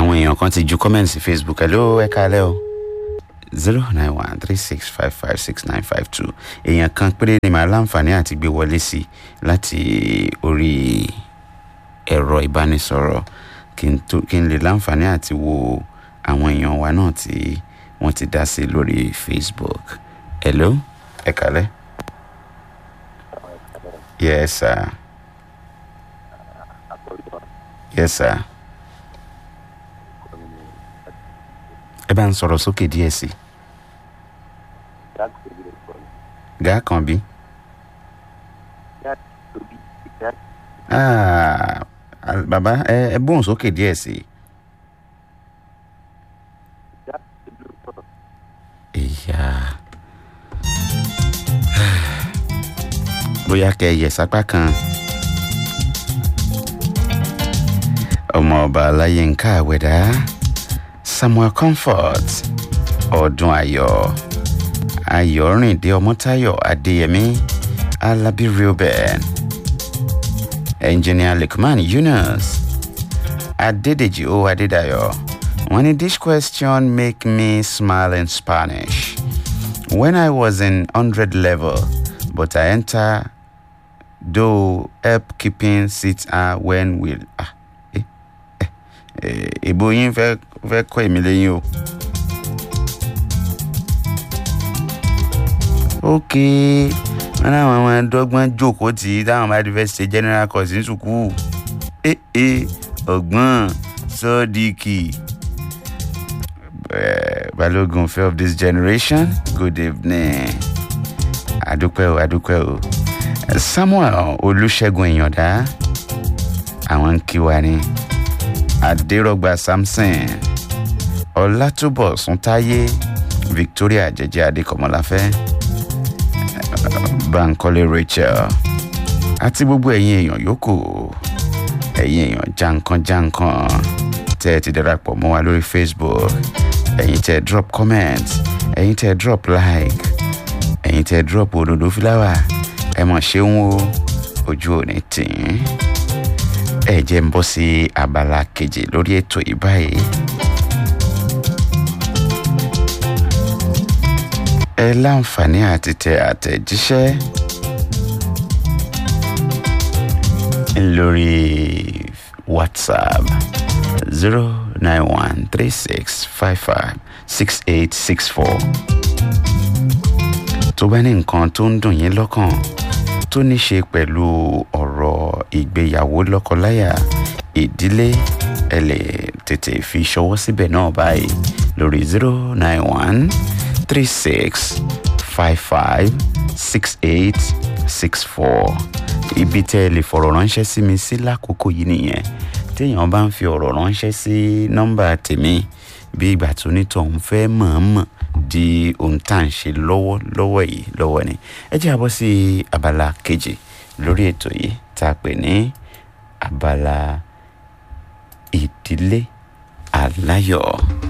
àwọn èèyàn kan ti ju comment sí facebook hello ẹ káalẹ́ o zero nine one three six five five six nine five two èèyàn kan péré ni màá láǹfààní àti gbé wọlé sí láti orí ẹ̀rọ ìbánisọ̀rọ̀ kí n tó kí n lè láǹfààní àti wo àwọn èèyàn wa náà tí wọ́n ti dá sí lórí facebook hello ẹ káalẹ́ yes sir yes sir ẹ bá ń sọ̀rọ̀ sókè díẹ̀ sí i gàá kan bí. Ah, al- bàbá ẹ ẹ bóun sókè díẹ̀ sí i. ìyá bóyá kẹ yẹ sápá kan ọmọ ọba aláyínká àwẹ̀dá samuel comfort ọdún ayọ̀ ayọ̀rìndé ọmọtáyọ̀ adéyẹmí alábí reuben engineer lukman yunus adédèjì o adédayọ̀ wọ́n ní this question make me smile in spanish when i was in hundred level but i enter though help keeping seat ah when will ah eh eh eh ìbò yín fẹ́ fẹ́ kọ́ èmi lẹ́yìn o. ok wọn láwọn ọmọ dọ́gbọ́n jókòó tí táwọn bá ti fẹ́ ṣe general course ní sùkúù ee eh, ọgbọ́n sọ́ọ́díkì eh, balógun fẹ́ of this generation good evening adúpẹ́ o adúpẹ́ o samuel olùṣègùn ìyàndá àwọn ń kí wa ní adérọgba samson ọlátúbọ̀sún táyé victoria jẹjẹ adékọmọláfẹ́ bankole rachel àti gbogbo ẹ̀yin èèyàn yòókù ẹ̀yin èèyàn jankan-jankan tẹ́ ẹ ti darapọ̀ mọ́ wa lórí facebook ẹ̀yin tẹ́ ẹ drop comment ẹ̀yin tẹ́ ẹ drop like ẹ̀yin tẹ́ ẹ drop òdòdó fúláwà ẹ mọ̀ ṣeun o ojú ò ní tì í ẹ jẹ́ ń bọ́ sí abala kejì lórí ètò yìí báyìí. ẹ láǹfààní àti tẹ àtẹ̀jíṣẹ́ lórí whatsapp zero nine one three six five five six eight six four tó bá ní nǹkan tó ń dùn yín lọ́kàn tó ní ṣe pẹ̀lú ọ̀rọ̀ ìgbéyàwó lọ́kọláya ìdílé ẹ lè tètè fi ṣọwọ́ síbẹ̀ náà báyìí lórí zero nine one three six five five six eight six four ibi tẹ́ ẹ lè fọ̀rọ̀ ránṣẹ́ sí mi sí lákòókò yìí nìyẹn téèyàn bá ń fi ọ̀rọ̀ ránṣẹ́ sí nọ́mbà tèmi bí ìgbà tó nítòun fẹ́ mọ̀ọ́mọ̀ di ohun tá à ń ṣe lọ́wọ́ lọ́wọ́ yìí lọ́wọ́ ni ẹ jẹ́ àbọ̀ sí abala kejì lórí ètò yìí tá a pè ní abala ìdílé aláyọ̀.